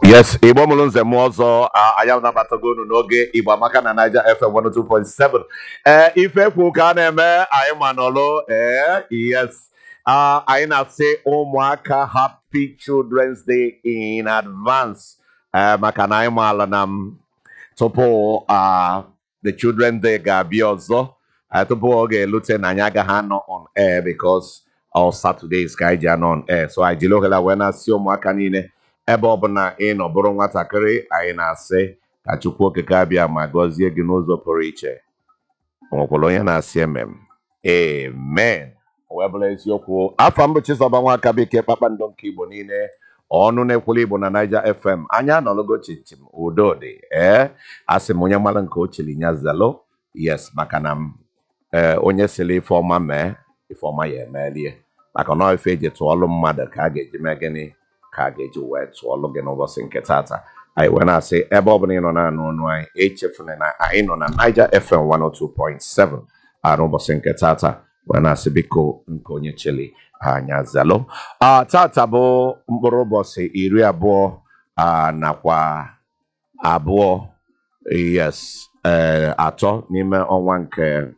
yes igbo mụrụ nze m ọzọ a- anyị anabatago unu n'oge igbo amaka na niger fm 102.7 ee ife kwu ka a na-eme anyị ma nọlụ ee yes Ah, anyị na-asị ụmụaka happy children's day in advance ee maka na anyị maala na m tupu ah, the children day ga-abịa ọzọ ah, tupu ọ ga-elute na anyị agaghị anọ on air because all Saturdays ka anyị ji anọ on air so anyị jiri ohere a wee na-asị ụmụaka niile ebe ọbụla ị nọ bụrụ nwatakịrị anyị na-asị ka chukwu okike abịa ma gọzie gị n'ụzọ pụrụ iche o nwekwara onye na-asị emem amen o wee bụrụ eziokwu afọ mbụ Chizoba Nwaka Bekee kpakpando nke igbo niile ọnụ na-ekwulu igbo na Niger FM anya anọlụgo chichim udo dị ee asị m onye mara nke ochili nya zelo yes maka na m ee onye siri ife ọma mee ife ọma ya emelie maka na ọ ife eji tụọlụ mmadụ ka a ga-eji mee gịnị ka a ga-eji wee tụọlụ gị n'ụbọchị nke tata anyị wee na-asị ebe ọ bụla ị nọ na-anụ ọnụ anyị echefuna na anyị nọ na Niger FM 102.7 a n'ụbọchị nke tata wee na-asị biko nke onye chili anya zelo Ah, tata bụ mkpụrụ ụbọchị iri abụọ ah, nakwa abụọ yes eh, atọ n'ime ọnwa nke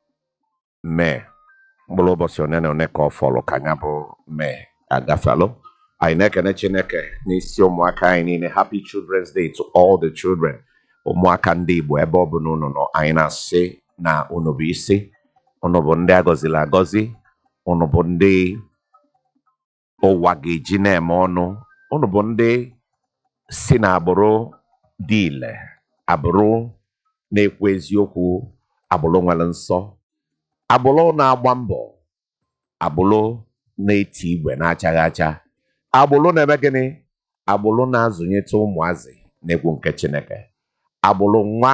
mee mkpụrụ ụbọchị one na one ka ọ fọrọ ka ya bụ mee agafalụ anyị na-ekene chineke n'isi ụmụaka anyị niile happy children's day to all the children ụmụaka ndị igbo ebe ọ bụla unu nọ anyị na-asị na unu bụ isi unu bụ ndị agọziri agọzi unu bụ ndị ụwa ga-eji na-eme ọnụ unu bụ ndị si n'agbụrụ dị ile agbụrụ na-ekwu eziokwu agbụrụ nwere nsọ agbụrụ na-agba mbọ agbụrụ na-eti igwe na-achaghị acha agbụrụ na-eme gịnị agbụrụ na-azụnyete ụmụazị na-ekwu nke chineke agbụrụ nwa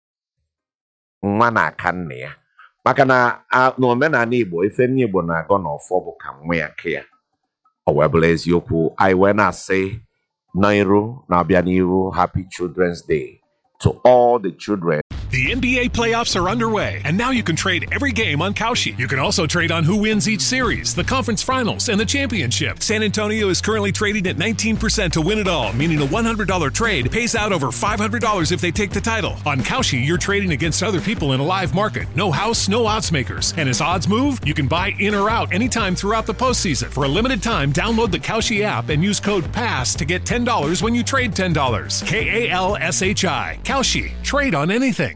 nwa na-aka nna ya maka na a- n'omenala igbo ife nne igbo na-agọ n'ọfọ bụ ka nwa ya ke ya ọ wee bụrụ eziokwu anyị wee na-asị n'iru na-abịa n'iru happy children's day to all the children The NBA playoffs are underway, and now you can trade every game on Kalshi. You can also trade on who wins each series, the conference finals, and the championship. San Antonio is currently trading at 19% to win it all, meaning a $100 trade pays out over $500 if they take the title. On Kalshi, you're trading against other people in a live market. No house, no odds makers. And as odds move, you can buy in or out anytime throughout the postseason. For a limited time, download the Kalshi app and use code PASS to get $10 when you trade $10. K A L S H I. Kalshi. Trade on anything.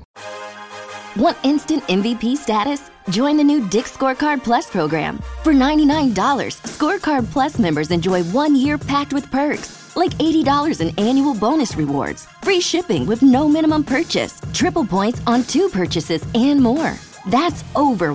Want instant MVP status? Join the new Dick Scorecard Plus program. For $99, Scorecard Plus members enjoy one year packed with perks, like $80 in annual bonus rewards, free shipping with no minimum purchase, triple points on two purchases, and more. That's over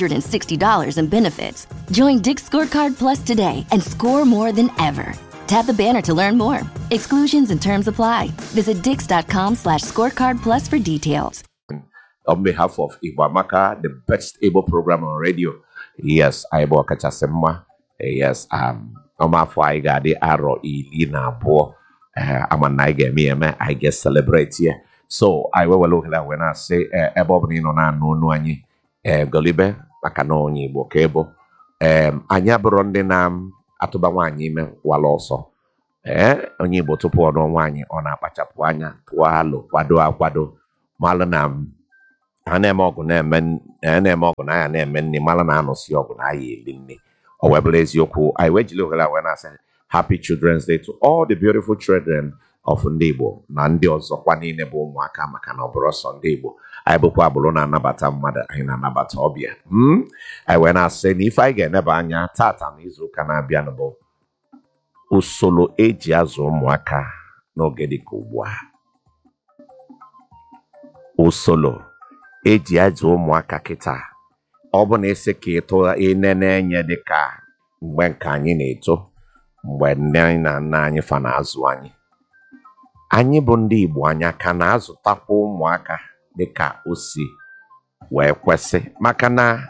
$160 in benefits. Join Dick Scorecard Plus today and score more than ever. Tap the banner to learn more. Exclusions and terms apply. Visit dix.com slash scorecard plus for details. on behalf of Igbo Amaka, the best able program on radio. Yes, anyị bụ ọkachasị mma. Eh, Yes, um, ọmafọ anyị ga-adị arọ iri na abụọ. Eh, ama na anyị ga-eme ya eme, anyị ga-celebrate ya. So, anyị wewere ohere a wee na-asị eh, ebe ọ bụla ị nọ na-anụ ọnụ anyị eh, golibe maka na onye Igbo ka ịbụ. Em, anyị abụrụ ndị na-atụba nwaanyị ime wala ọsọ. Ee, onye Igbo tupu ọ nụọ nwaanyị ọ na-akpachapụ anya tụọ alụ kwado akwado malụ na m a na-eme ọgụ na-eme n- a na-eme ọgụ na anya na-eme nne mara na anụsị ọgụ na aya eli nne ọ wee bụrụ eziokwu anyị wee jiri ohere a wee na-asị happy children's day to all the beautiful children of ndị Igbo na ndị ọzọkwa niile bụ ụmụaka maka na ọ bụrụ sọ ndị Igbo anyị bụkwa agbụrụ na-anabata mmadụ anyị na-anabata ọbịa Hmm? anyị wee na-asị na ife anyị ga-eneba anya tata na izuụka na-abịanụ bụ usoro eji azụ ụmụaka n'oge dịka ugbu a usoro eji azụ ụmụaka kịta ọ bụ na esi ka ịtụ inene enye dịka mgbe nke anyị na-eto mgbe nne anyị na nna anyị fa na-azụ anyị anyị bụ ndị Igbo anya ka na-azụtakwa ụmụaka dịka o si wee kwesị maka na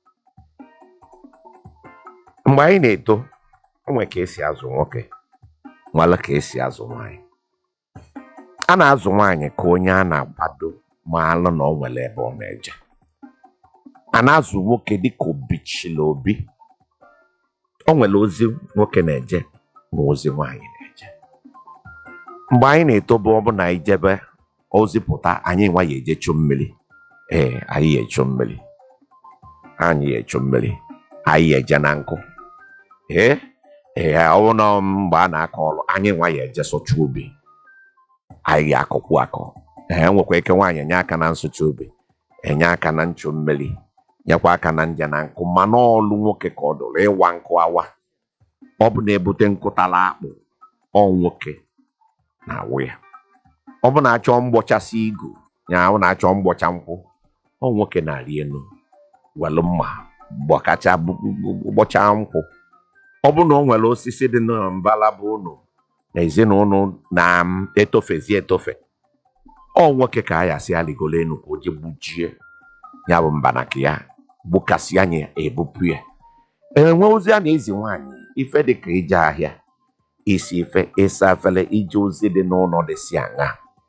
mgbe anyị na-eto onwe ka esi azụ nwoke nwale ka esi azụ nwaanyị a na-azụ nwaanyị ka onye a na-akwado ma alụ na ọ nwere ebe ọ na-eje a na-azụ nwoke dịka obichila obi o nwere ozi nwoke na-eje ma ozi nwaanyị na-eje mgbe anyị na-etobe ọ bụ na anyị jebe ozi pụta anyị nwa ya eje chụ mmiri ee anyị ya echu mmiri anyị ya echu mmiri anyị ya eje na nkụ ee ee ọ bụ na mgbe a na-akọ ọrụ anyị nwa ya eje sụcha ubi anyị ga-akọkwu akọ ee nwekwa ike nwaanyị enye aka na nsụcha ubi enye aka na nchu mmiri nyekwa aka na nje na nkụ mana ọlụ nwoke ka ọ dụrụ ịwa nkụ awa ọ bụ na-ebute nkụtala akpụ ọ nwoke na-awụ ya ọ bụ na-achọ mgbọchasị igu ya ọ na-achọ mgbọcha nkwụ ọ nwoke na-arị elu welu mma gbọkacha bụ- bụ- bụ- gbọchaa nkwụ ọ bụ na o nwere osisi dị na mbala bụ unu na ezinụlọ na-etofezi etofe ọ nwoke ka a ya si aligolo enu ka o je gbujie ya bụ mbanaka ya gbukasị anya ebupụ ya enwe ozi a na-ezi nwaanyị ife dị ka ije ahịa isi ife ịsa efere ije ozi dị n'ụlọ dị si aṅa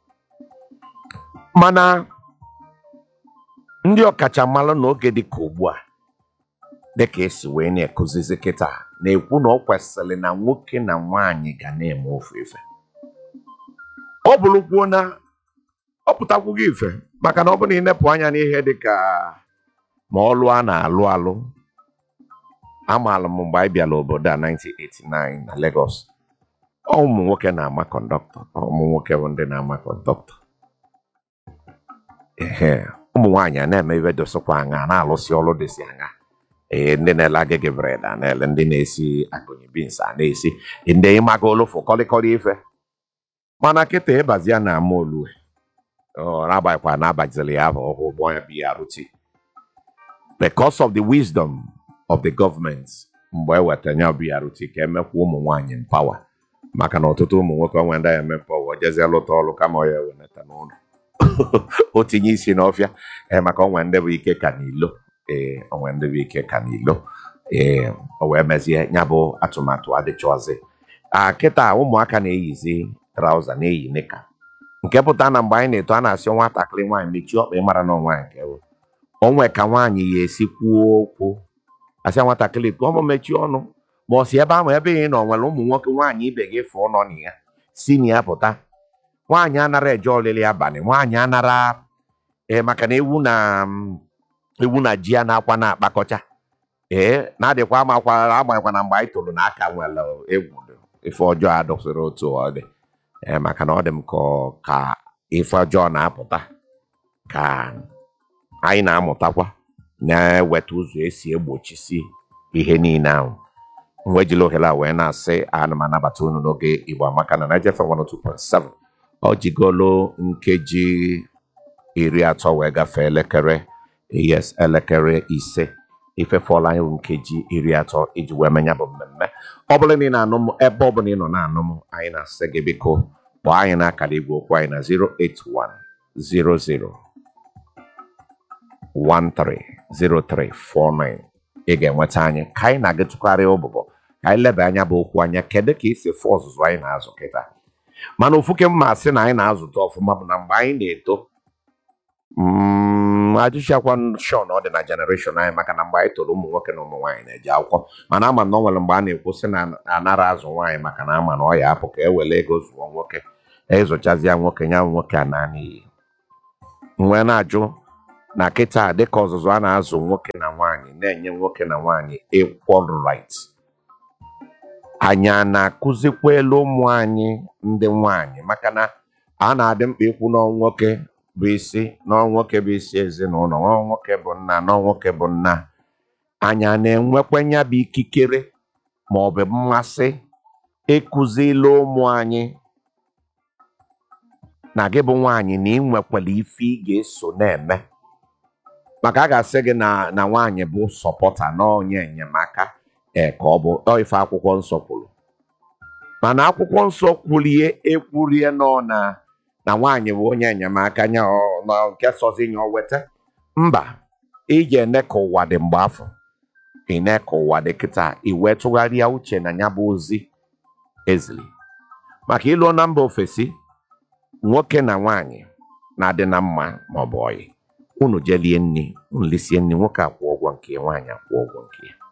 mana ndị ọkachamara n'oge dị ka ugbu a dịka esi wee na-ekuzizi kịta na-ekwu na ọ kwesịrị na nwoke na nwaanyị ga na-eme ofu ife ọ bụrụkwuo na ọ pụtakwughị ife maka na ọ bụ na ịnepụ anya n'ihe dị ka ma ọlụ a na-alụ alụ amaala m mgbe anyị bịara obodo a 1989 na Lagos ọ ụmụ nwoke na-ama kọndọktọ ọ ụmụ nwoke bụ ndị na-ama kọndọktọ ehe ụmụ nwaanyị a na-eme ibe dosokwa aṅa na-alụsị ọrụ dịsị aṅa ee ndị na-ele agịgị bred a na-ele ndị na-esi akụnye bins a na-esi ndị ịmaga olofu kọlịkọlị ife mana kịta ịbazia na ama olue ọ na-agbanyekwa na-abazili ya bụ ọhụ ụgbọ ya BRT because of the wisdom of the government mgbe ewetara ya BRT ka emekwa ụmụ nwaanyị mpawa maka na ọtụtụ ụmụ nwoke onwe ndị ya emepe ọ jezie lụta ọrụ kama ọ ya ewenata n'ụlọ o tinye isi n'ọfịa ee maka onwe ndị bụ ike ka n'ilo ee onwe ndị bụ ike ka n'ilo ee o wee mezie ya bụ atụmatụ adịchọzi a kịta ụmụaka na-eyizi trauza na-eyi nika nke pụta na mgbe anyị na-eto a na-asị nwatakịrị nwaanyị mechie ọkpa ịmara na nwaanyị nke bụ onwe ka nwaanyị ya esi kwuo okwu asị ya nwatakịrị kwuo ọmụ mechie ọnụ ma ọ si ebe ahụ ebe ị nọ nwere ụmụ nwoke nwaanyị ibe gị fụọ nọ na ya si na ya pụta nwaanyị anara eje ọlịlị abalị nwaanyị anara ee maka na ewu na mm, ewu na ji ya na-akwa na-akpakọcha ee na-adịkwa amakwa amaghịkwa na mgbe anyị toro na aka nwere egwu dị. ife ọjọọ adọsịrị otu ọ dị ee maka na ọ dị m ka ọ- ka ife ọjọọ na-apụta ka anyị na-amụtakwa na-eweta ụzọ esi egbochisi ihe niile ahụ mgbe ejila ohere a wee na-asị ana m anabata unu n'oge igbo amaka na Niger FM 102.7 ọ jigolo nkeji iri atọ wee gafee elekere yes elekere ise ife fọla anyị bụ nkeji iri atọ iji wee menya bụ mmemme ọ bụla na ị na-anụ m ebe ọ bụla ị nọ na-anụ m anyị na-asị gị biko kpọọ anyị n'akara igwe okwu anyị na 08100 130349 ị ga-enweta anyị ka anyị na-aga tụgharịa ụbụbọ ka anyị leba anya bụ okwu anya kedu ka isi fụ ọzụzụ anyị na-azụ kịta mana ofuke mma asị na anyị na-azụta ọfụma bụ na mgbe anyị na-eto mm, ajụchakwa shon ọ dị na jenereshọn anyị maka na mgbe anyị toro ụmụ nwoke na ụmụ nwaanyị na-eje akwụkwọ mana ama m na ọ nwere mgbe a na-ekwu sị na anara azụ nwaanyị maka na ama na ọ ya apụ ka e were ego zụọ nwoke ịzụchazịa nwoke ya nwoke a naanị iyi wee na-ajụ na kịta dịka ọzụzụ a na-azụ nwoke na nwaanyị na-enye nwoke na nwaanyị equal right anyị a na-akụzikwa elu ụmụ anyị ndị nwaanyị maka na a na-adị mkpa ikwu na nwoke bụ isi na nwoke bụ isi ezinụlọ na nwoke bụ nna na nwoke bụ nna anyị a na-enwekwa ya bụ ikikere ma ọ bụ mmasị ịkụzili ụmụ anyị na gị bụ nwaanyị na ị nwekwara ife ị ga-eso na-eme maka a ga-asị gị na na nwaanyị bụ sọpọta na onye enyemaka ee ka ọ bụ ọ ife akwụkwọ nsọ kwuru mana akwụkwọ nsọ kwurie ekwurie nọ na na nwaanyị bụ onye enyemaka nya ọ- na nke sọzi nya o weta mba iji ene ka ụwa dị mgbe afọ ine ka ụwa dị kịta iwe tụgharịa uche na ya bụ ozi ezili maka ịlụọ na mba ofesi nwoke na nwaanyị na-adị na mma ma ọ bụ ọyị unu jelie nri unu lisie nri nwoke akwụ ụgwọ nke ya, nwaanyị akwụ ụgwọ nke ya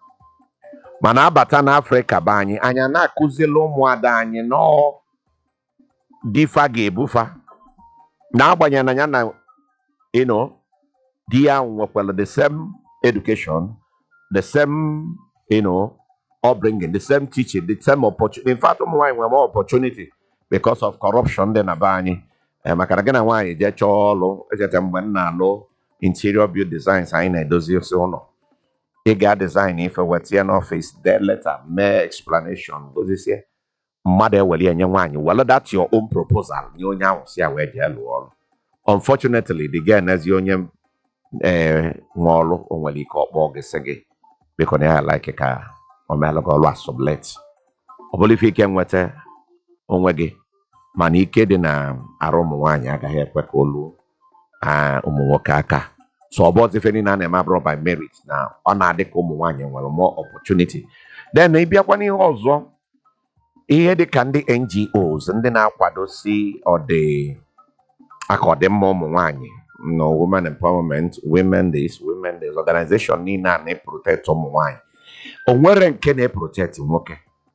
mana abata n'afrịka be anyị anyị a na-akụzili ụmụada anyị nọọ difa ga-ebufa n'agbanyeghị na ya na you know, di ya nwekwara the same education the same you know, upbringing the same teaching the same opportunity in fact ụmụ nwaanyị nwere more opportunity because of corruption dị na be anyị Eh, maka na gị na nwaanyị jee chọọ ọrụ echeta mgbe m na-alụ interior build designs anyị na-edozi osi ụlọ ị ga design ife weta ya n'ọfịs dee leta mee explanation dozisie mmadụ ewere ya nye nwaanyị were that your own proposal nye onye ahụ si ya wee jee lụọ ọrụ unfortunately the girl n'ezi onye ee nwe ọrụ o nwere ike ọkpọ gị sị gị biko na ya like ka o meelụ gị ọrụ a sublet ọ bụrụ ife ike nweta onwe gị mana ike dị na arụ ụmụ nwaanyị agaghị ekwe ka olu ah, ụmụ nwoke aka so ọ bụzi ife niile a na-eme abụrụ by merit na ọ na-adị ka ụmụ nwaanyị nwere more opportunity then ịbịakwa n'ihe ọzọ ihe dị ka ndị NGOs ndị na-akwadosi ọdị aka ọdịmma ụmụ nwaanyị no women empowerment women this women this organization niile a na-eprotect ụmụ nwaanyị o nwere nke na-eprotect nwoke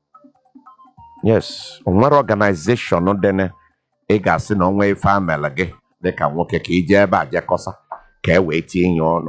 yes o nwere organization dị na ị ga-asị na onwe ife a mere gị dịka nwoke ka ije ebe a jekọsa ka e wee tie ya ọnụ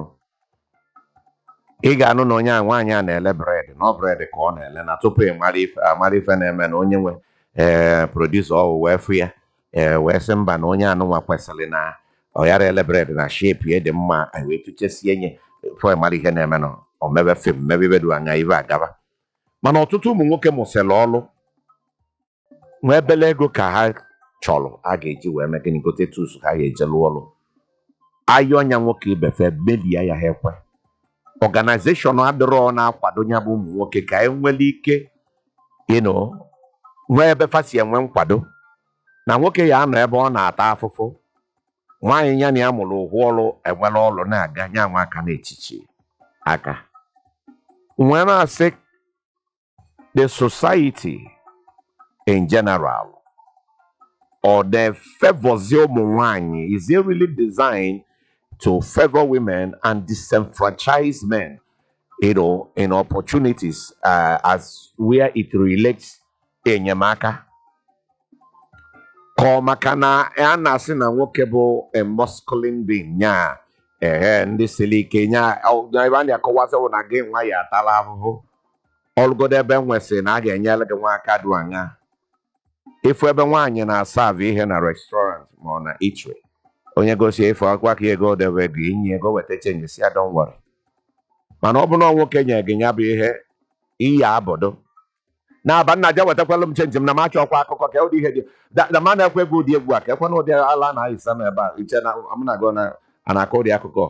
ị ga-anụ na onye a nwaanyị a na-ele bred na ọ bred ka ọ na-ele na tupu ị mara ife amara ife na-eme na onye nwe ee produsa ọwụ wee fụ ya ee wee sị mba na onye anụnwa kwesịrị na ọ yara ele bred na shepi ya dị mma anyị wee tụchesie nye fọ mara ihe na-eme na o mebe fim mebe ibe dị anya ibe agaba mana ọtụtụ ụmụ nwoke mụsịrị ọlụ nwee ebele ego ka ha chọrọ a ga-eji wee mee gịnị gote tus ha ga-eje lụọ ọrụ ayọ ọnya nwoke ibefe mebie ya ha ekwe ọganizeshọn adịrọ na-akwado ya bụ ụmụ nwoke ka e nwere ike you know, nwee ebe fa si enwe nkwado na nwoke ya anọ ebe ọ na-ata afụfụ nwaanyị ya na ya mụrụ ụgwọ ọrụ enwere ọrụ na-aga nye nwa aka n'echichi aka nwee na-asị the society in general or the favors ụmụ nwanyị is it really designed to favor women and disenfranchise men you know in opportunities uh, as where it relates enyemaka ka ọ maka na a na-asị na nwoke bụ a masculine being nya ehe ndị siri ike nya ọ- na ebe a na-akọwasị bụ na gị nwa ya atala ahụhụ ọlụgodo ebe nwesịrị na a ga-enyere gị nwa aka dị aṅa ịfụ ebe nwaanyị na-asavụ ihe na restaurant ma ọ na eatery onye gosi ife akwa ka ego debe gị inye ego weta chenji si ya don worry mana ọ bụ na nwoke nye gị ya bụ ihe iyi abụdo na-aba nna ja wetakwala m chenji m na m achọkwa akụkọ ka ụdị ihe dị da da ma na-ekwe gị ụdị egwu a ka ekwe na ụdị ala na-ayịsa m ebe a iche na m na-agụ na a na-akọ ụdị akụkọ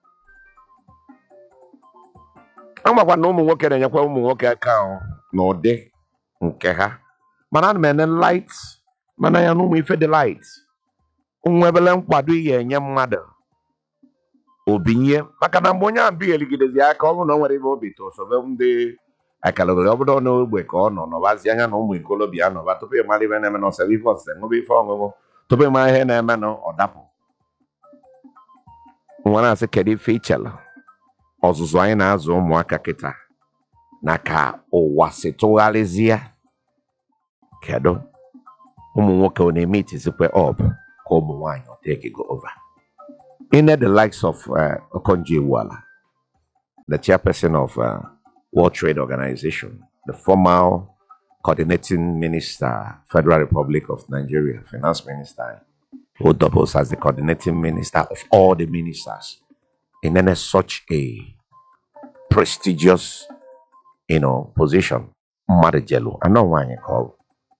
amakwa na ụmụ nwoke na-enyekwa ụmụ nwoke aka ahụ n'ụdị nke ha mana ana m ene light mana ya na ụmụ ife dị light nwebele nkwado ị ga-enye mmadụ obinye maka na mgbe onye ahụ bigheligidezi aka ọ bụrụ na o nwere ebe obi tụ sobe ndị akalogori ọ bụrụ na ogbe ka ọ nọ nọbazi anya na ụmụ ikolobịa nọba tupu ị mara ife na-eme na ọsara ife ọsịsa ṅụba ife ọṅụṅụ tupu ị mara ihe na-eme na ọ dapụ nwa na-asị kedu ife ichela ọzụzụ anyị na-azụ ụmụaka kịta na ka ụwa si tụgharịzie kedu ụmụ nwoke ọ na-eme itizikwe ọb ka ụmụ nwaanyị ọ take go over in the likes of uh, Okonjo Iweala, the chairperson of uh, World Trade Organization, the former coordinating minister, Federal Republic of Nigeria, finance minister, who doubles as the coordinating minister of all the ministers in any such a prestigious, you know, position. Mmadụ jelu, anọ nwaanyị ka ọ bụ.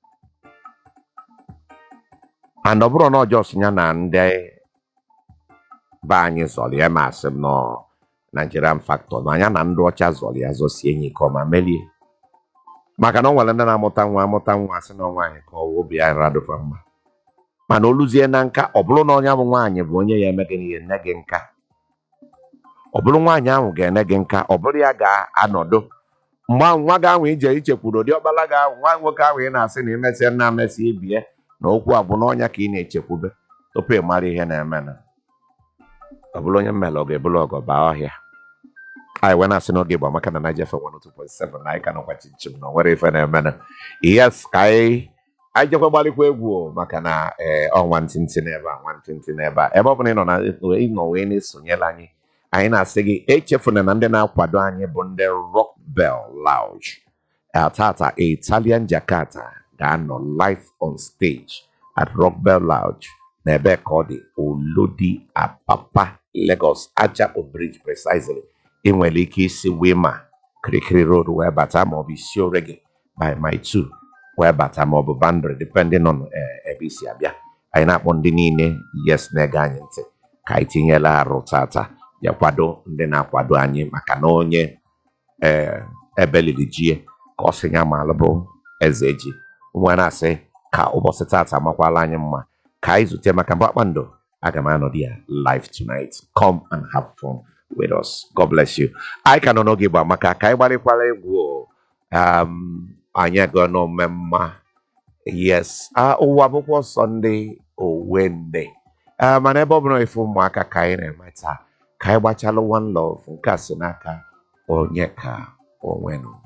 and ọ bụrụ na ọjọọ si ya na ndị be anyị zọrọ ya ma asị m nọ Nigerian factor na anya na ndị ọcha zọrọ ya zọsie enyi ka ọma melie maka na ọ nwere ndị na-amụta nwa amụta nwa asị na nwaanyị ka ọwa obi ya radụfa mma mana oluzie na nka ọ bụrụ na onye bụ nwaanyị bụ onye ya eme gị ihe nne gị nka ọ bụrụ nwaanyị ahụ ga-ene gị nka ọ bụrụ ya ga-anọdụ mgbe ahụ nwa gị ahụ ije ichekwuru ụdị ọkpara gị ahụ nwa nwoke ahụ ị na-asị na imesịa nna amesị ibie na okwu a bụ n'ọnya ka ị na-echekwube tupu ị mara ihe na-eme na ọ bụrụ onye mmele ọ ga-ebulu ọgọ baa ọhịa anyị wee na-asị n'oge bụ amaka na Naija FM 102.7 na anyị ka nọkwa chinchin na o nwere ife na-eme na yes ka anyị anyị jekwa gbalịkwa egwu o, maka na ee ọnwa ntịntị n'ebe a nwa ntịntị n'ebe a ebe ọ bụla ị nọ na ịnọ wee na-esonyela anyị anyị na-asị gị echefuna na ndị na-akwado anyị bụ ndị Rock Bell Lounge Eh, tata Italian Jakarta ga-anọ live on stage at Rock Bell Lounge n'ebe ka ọ dị Olodi Apapa Lagos Ajapo Bridge precisely ị nwere ike isi Wema Kirikiri Road wee bata maọbụ isi Orege by my two wee bata maọbụ Bandre depending on eh, ebe isi abịa anyị na-akpọ ndị niile yes na-ege anyị ntị ka anyị tinyela arụ tata ya kwado ndị na-akwado anyị maka na onye ee ebe liri jie ka ọ sị ya ma bụ eze ji nwa na-asị ka ụbọchị tata makwala anyị mma ka anyị zute maka mkpakpando aga m anọdụ ya live tonight come and have fun with us god bless you anyị ka nọ n'oge bụ maka ka anyị gbalịkwara egwu o. um, anyị aga n'ome mma yes ah, ụwa bụkwa sọnde owende Ah, mana ebe ọ bụla ife ụmụaka ka anyị na-eme taa ka anyị gbachalụ one love nke a si n'aka onye ka onwenụ